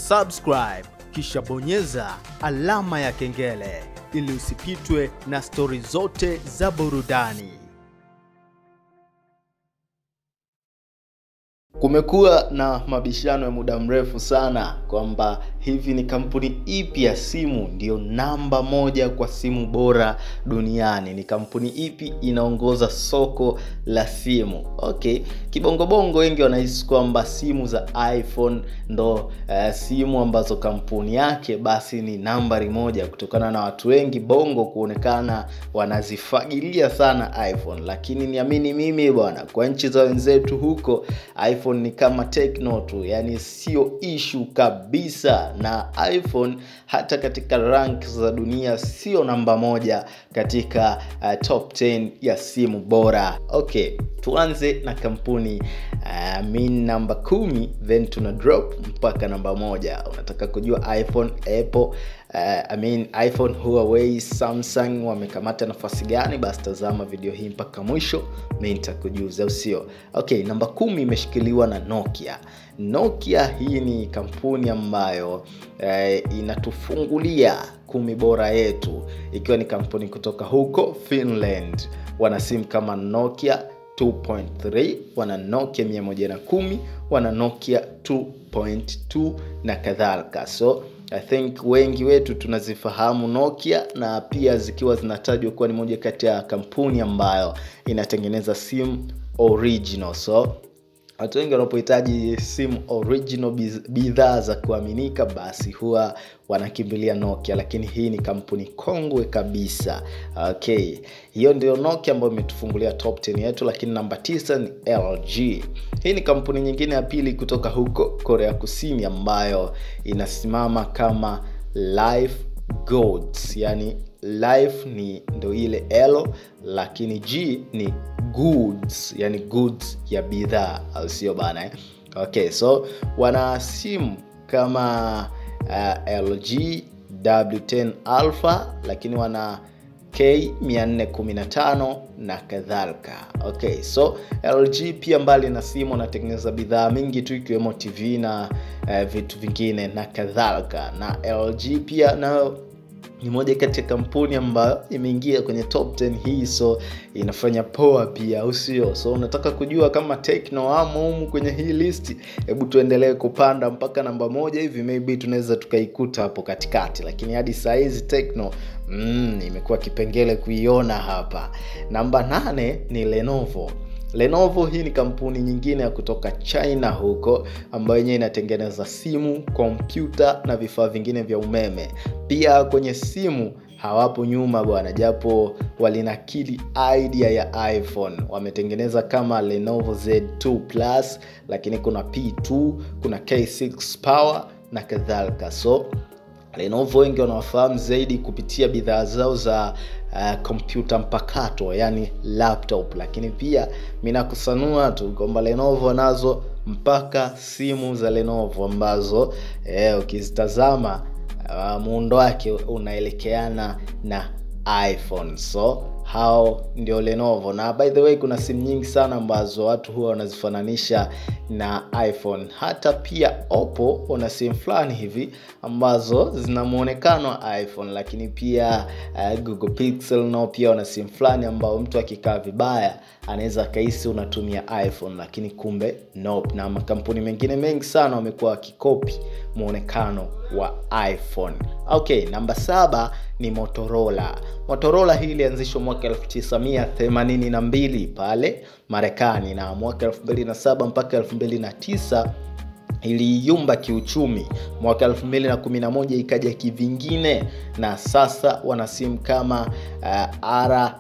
subscribe kisha bonyeza alama ya kengele ili usipitwe na stori zote za burudani. Kumekuwa na mabishano ya muda mrefu sana kwamba hivi ni kampuni ipi ya simu ndiyo namba moja kwa simu bora duniani, ni kampuni ipi inaongoza soko la simu. Okay, kibongobongo wengi wanahisi kwamba simu za iPhone ndo uh, simu ambazo kampuni yake basi ni nambari moja, kutokana na watu wengi bongo kuonekana wanazifagilia sana iPhone, lakini niamini mimi bwana, kwa nchi za wenzetu huko iPhone ni kama Tecno tu, yani sio ishu kabisa, na iPhone hata katika rank za dunia sio namba moja katika uh, top 10 ya simu bora. Okay, tuanze na kampuni uh, min namba kumi then tuna drop mpaka namba moja. Unataka kujua iPhone, Apple uh, I mean iPhone, Huawei, Samsung wamekamata nafasi gani? Basi tazama video hii mpaka mwisho, mi nitakujuza, usio okay. Namba kumi imeshikiliwa na Nokia. Nokia hii ni kampuni ambayo eh, inatufungulia kumi bora yetu, ikiwa ni kampuni kutoka huko Finland. Wana simu kama Nokia 2.3 wana Nokia 110 wana Nokia 2.2 na kadhalika so I think wengi wetu tunazifahamu Nokia na pia zikiwa zinatajwa kuwa ni moja kati ya kampuni ambayo inatengeneza simu original so watu wengi wanapohitaji simu original bidhaa za kuaminika basi huwa wanakimbilia nokia lakini hii ni kampuni kongwe kabisa okay hiyo ndio nokia ambayo imetufungulia top 10 yetu lakini namba 9 ni lg hii ni kampuni nyingine ya pili kutoka huko korea kusini ambayo inasimama kama life goods yani life ni ndo ile l lakini g ni goods yani goods ya bidhaa au sio bana eh? okay so wana simu kama uh, lg w10 alpha lakini wana k 415 na kadhalika okay so lg pia mbali na simu wanatengeneza bidhaa mingi tu ikiwemo tv na uh, vitu vingine na kadhalika na lg pia nayo ni moja kati ya kampuni ambayo imeingia kwenye top 10 hii so inafanya poa pia au sio so unataka kujua kama tekno amo humu kwenye hii listi hebu tuendelee kupanda mpaka namba moja hivi maybe tunaweza tukaikuta hapo katikati lakini hadi saa hizi tekno mm, imekuwa kipengele kuiona hapa namba nane ni lenovo Lenovo hii ni kampuni nyingine ya kutoka China huko ambayo yenyewe inatengeneza simu, kompyuta na vifaa vingine vya umeme. Pia kwenye simu hawapo nyuma bwana, japo walinakili idea ya iPhone. Wametengeneza kama Lenovo Z2 Plus, lakini kuna P2, kuna K6 Power na kadhalika. So Lenovo wengi wanawafahamu zaidi kupitia bidhaa zao za kompyuta uh, mpakato yani laptop, lakini pia minakusanua tu kwamba Lenovo nazo mpaka simu za Lenovo ambazo eh, ukizitazama uh, muundo wake unaelekeana na iPhone so hao ndio Lenovo na by the way kuna simu nyingi sana ambazo watu huwa wanazifananisha na iPhone. Hata pia Oppo wana simu fulani hivi ambazo zina muonekano wa iPhone, lakini pia uh, Google Pixel nao pia wana simu fulani ambao mtu akikaa vibaya anaweza akahisi unatumia iPhone, lakini kumbe nope. Na makampuni mengine mengi sana wamekuwa wakikopi muonekano wa iPhone. Okay, namba saba ni Motorola. Motorola hii ilianzishwa mwaka 1982 pale Marekani na mwaka 2007 mpaka 2009 iliyumba kiuchumi. Mwaka 2011 ikaja kivingine, na sasa wana simu kama uh, R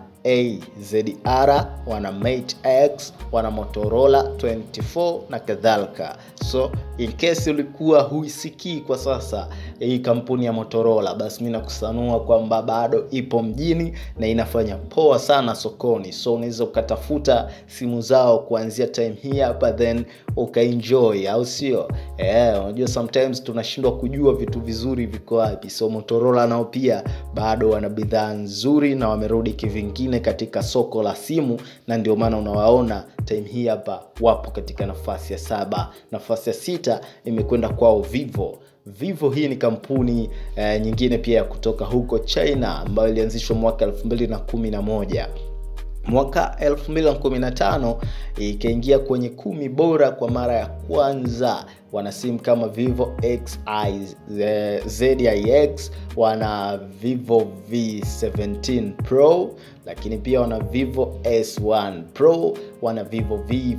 AZR, wana Mate X, wana Motorola 24 na kadhalika. So in case ulikuwa huisikii kwa sasa hii kampuni ya Motorola, basi mimi nakusanua kwamba bado ipo mjini na inafanya poa sana sokoni. So unaweza ukatafuta simu zao kuanzia time hii hapa then ukaenjoy, au sio? Eh, unajua sometimes tunashindwa kujua vitu vizuri viko wapi. So Motorola nao pia bado wana bidhaa nzuri na wamerudi kivingine katika soko la simu, na ndio maana unawaona time hii hapa wapo katika nafasi ya saba. Nafasi ya sita imekwenda kwao Vivo. vivo hii ni kampuni eh, nyingine pia ya kutoka huko china ambayo ilianzishwa mwaka 211 mwaka 2015 ikaingia kwenye kumi bora kwa mara ya kwanza wana simu kama vivo xi zix wana vivo v17 pro lakini pia wana vivo s1 pro wana vivo v,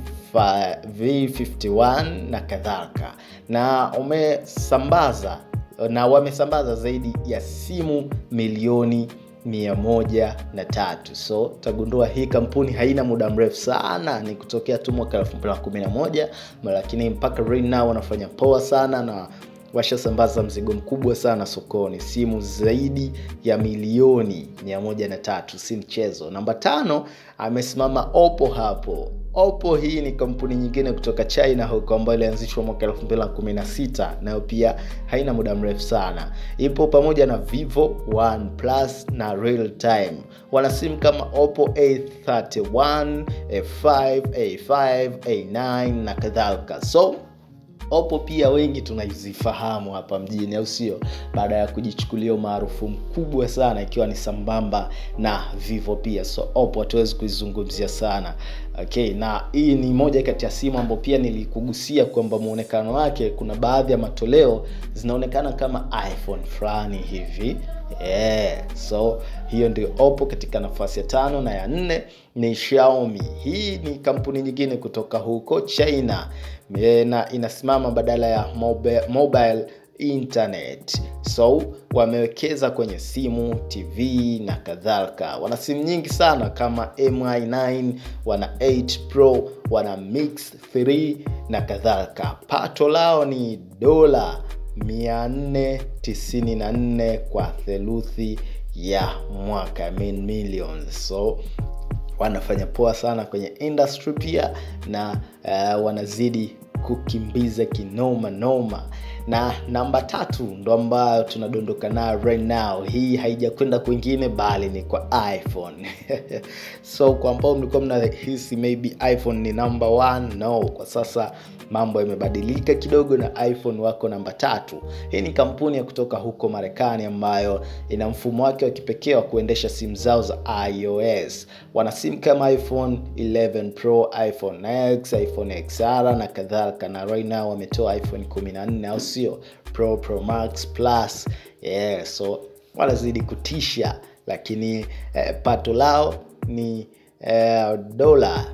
v51 na kadhalika na umesambaza na wamesambaza zaidi ya simu milioni mia moja na tatu so tagundua hii kampuni haina muda mrefu sana ni kutokea tu mwaka 211 lakini mpaka right now wanafanya poa sana na washasambaza mzigo mkubwa sana sokoni simu zaidi ya milioni 103 si mchezo namba tano amesimama opo hapo Oppo hii ni kampuni nyingine kutoka China huko ambayo ilianzishwa mwaka 2016 nayo pia haina muda mrefu sana. Ipo pamoja na Vivo, OnePlus na Realtime. Wana simu kama Oppo A31, A5, A5, A9 na kadhalika. So Oppo pia wengi tunazifahamu hapa mjini, au sio? Baada ya kujichukulia umaarufu mkubwa sana, ikiwa ni sambamba na Vivo pia. So Oppo hatuwezi kuizungumzia sana okay. Na hii ni moja kati ya simu ambayo pia nilikugusia kwamba muonekano wake, kuna baadhi ya matoleo zinaonekana kama iPhone fulani hivi yeah. So hiyo ndio Oppo katika nafasi ya tano, na ya nne ni Xiaomi. Hii ni kampuni nyingine kutoka huko China na inasimama badala ya mobile, mobile internet so wamewekeza kwenye simu tv na kadhalika wana simu nyingi sana kama mi9 wana 8 pro wana mix 3 na kadhalika pato lao ni dola 494 kwa theluthi ya mwaka I mean millions so wanafanya poa sana kwenye industry pia na uh, wanazidi kukimbiza kinoma noma na namba tatu ndo ambayo tunadondoka nayo right now hii haijakwenda kwingine bali ni kwa iphone so kwa ambao mlikuwa mnahisi maybe iphone ni number one no kwa sasa mambo yamebadilika kidogo na iphone wako namba tatu hii ni kampuni ya kutoka huko marekani ambayo ina mfumo wake wa kipekee wa kuendesha simu zao za ios wana simu kama iphone 11 pro iphone x iphone xr na kadhalika na right now wametoa iphone 14 au sio pro pro max plus yeah, so wanazidi kutisha lakini eh, pato lao ni eh, dola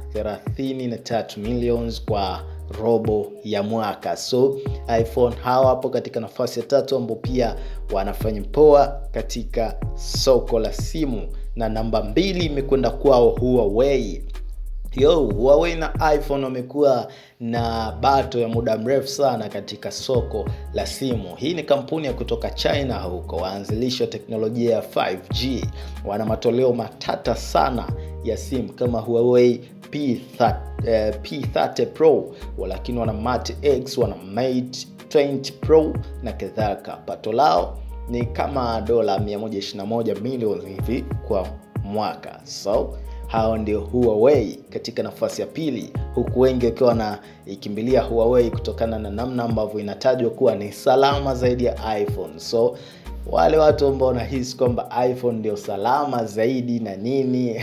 33 millions kwa robo ya mwaka so iphone hawa hapo katika nafasi ya tatu ambao pia wanafanya poa katika soko la simu na namba mbili imekwenda kwao huawei yo huawei na iphone wamekuwa na bato ya muda mrefu sana katika soko la simu hii ni kampuni ya kutoka china huko waanzilishi wa teknolojia ya 5g wana matoleo matata sana ya simu kama huawei P30, eh, P30 Pro lakini wana Mate X, wana Mate 20 Pro na kadhalika. Pato lao ni kama dola 121 milioni hivi kwa mwaka. So hao ndio Huawei katika nafasi ya pili, huku wengi wakiwa wanaikimbilia Huawei kutokana na namna ambavyo inatajwa kuwa ni salama zaidi ya iPhone. So wale watu ambao wanahisi kwamba iphone ndio salama zaidi na nini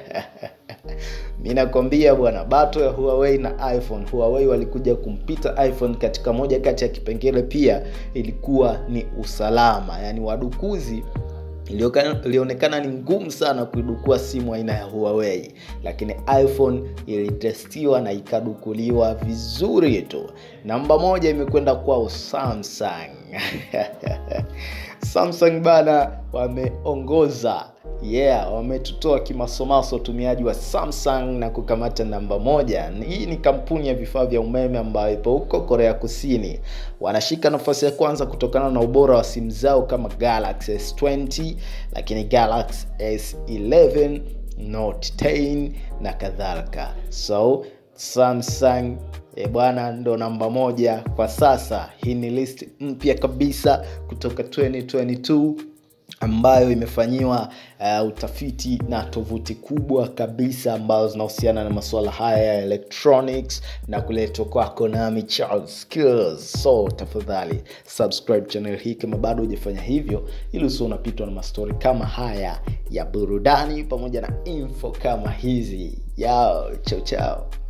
mi nakwambia bwana bato ya huawei na iphone huawei walikuja kumpita iphone katika moja kati ya kipengele pia ilikuwa ni usalama yaani wadukuzi ilionekana ni ngumu sana kuidukua simu aina ya huawei lakini iphone ilitestiwa na ikadukuliwa vizuri tu namba moja imekwenda kwao samsung samsung bana wameongoza yeah wametutoa kimasomaso utumiaji wa samsung na kukamata namba moja hii ni kampuni ya vifaa vya umeme ambayo ipo huko korea kusini wanashika nafasi ya kwanza kutokana na ubora wa simu zao kama galaxy s20 lakini galaxy s11 note 10 na kadhalika so samsung e bwana ndo namba moja kwa sasa hii ni list mpya kabisa kutoka 2022 ambayo imefanyiwa uh, utafiti na tovuti kubwa kabisa ambazo zinahusiana na masuala haya ya electronics na kuletwa kwako nami Charles Skills. So tafadhali subscribe channel hii kama bado hujafanya hivyo, ili usio unapitwa na mastori kama haya ya burudani pamoja na info kama hizi. Yao, chao chao.